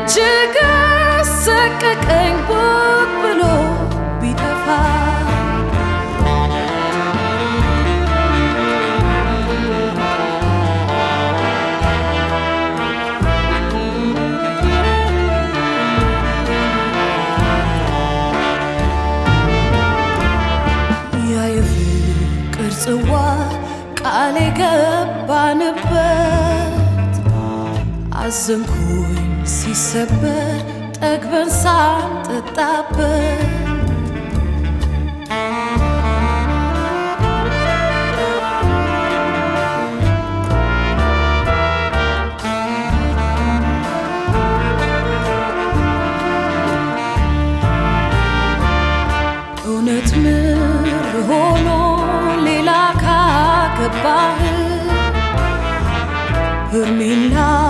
እጅግ ሰቀቀኝ ቦግ ብሎ ቢጠፋ ያ የፍቅር ጽዋ ቃል የገባንበት አዘንኩኝ ሲሰበር ጠግበን ሳንጠጣበት እውነት ምር ሆኖ ሌላ ካገባህ ሄርሜላ